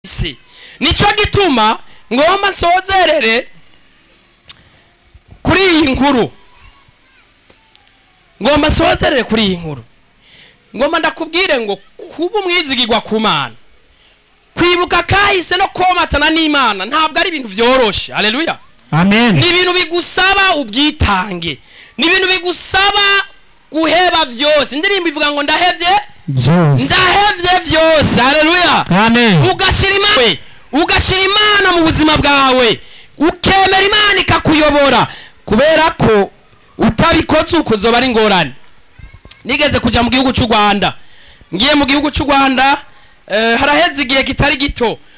isi nicyo gituma ngomba nsozerere kuri iyi nkuru ngomba nsozerere kuri iyi nkuru ngomba ndakubwire ngo kuba umwizigirwa ku mana kwibuka kahise no komatana n'imana ntabwo ari ibintu byoroshe aleluya amen ni ibintu bigusaba ubwitange ni ibintu bigusaba guheba byose indirimbo ivuga ngo ndahevye byose ndahevye byose haleluya amen ugashira imana ugashira imana mu buzima bwawe ukemera imana ikakuyobora kubera ko utabikoze uko zoba ari ingorane nigeze kujya mu gihugu cy'u rwanda ngiye mu gihugu cy'u rwanda eh, haraheze igihe kitari gito